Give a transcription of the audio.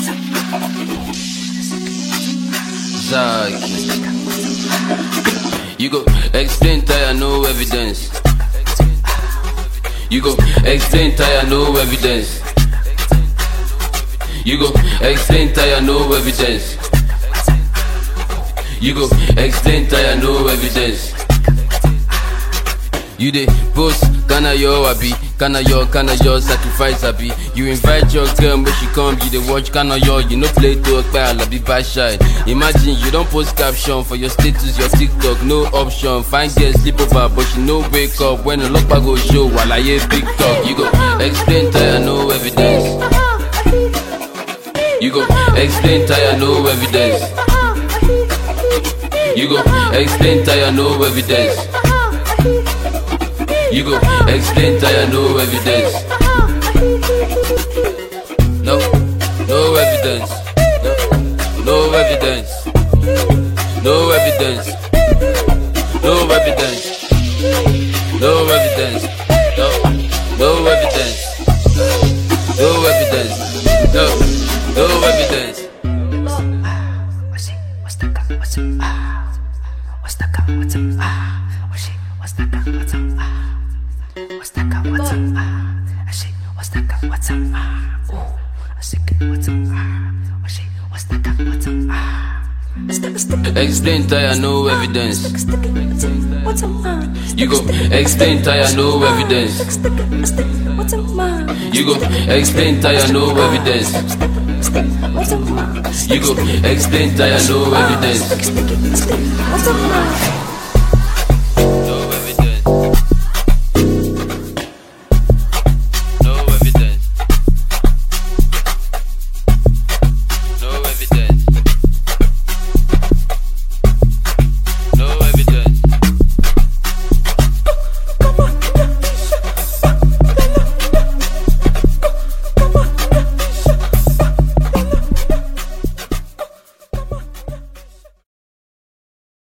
Zaki. You go explain tire, no evidence. You go explain tire, no evidence. You go explain tire, no evidence. You go explain tire, no evidence. You dey post, kana your abi, kana your, kana your sacrifice abi. You invite your girl, but she come, you dey watch kana your, you no play to a I be bad shy. Imagine you don't post caption for your status, your TikTok, no option. Fine girl sleep over, but she no wake up when the lock go show. While I hear big talk, you go explain tire, no evidence. You go explain tire, no evidence. You go explain tire, no evidence. You go explain tire, no evidence. No, no evidence. No, no evidence. No evidence. No evidence. No evidence. No, no evidence. No evidence. No, no evidence. What's it? What's the gun? What's it? Ah. What's the gun? What's it? Ah. What's it? What's the gun? What's it? Ah. What's the gun? What's it? Ah. I say, what's the gun? What's it? Ah. Ooh. I say, what's it? Ah. What's it? What's the gun? What's it? Ah. Stick, stick, Explain tire, no evidence. stick, stick, what's it? What's it? Ah. You go explain tire, no evidence. Stick, stick, stick, what's it? Ah. You go explain tire, no evidence. Stick, what's it? Ah. You go explain tire, no evidence. Stick, stick, stick, what's it? Ah.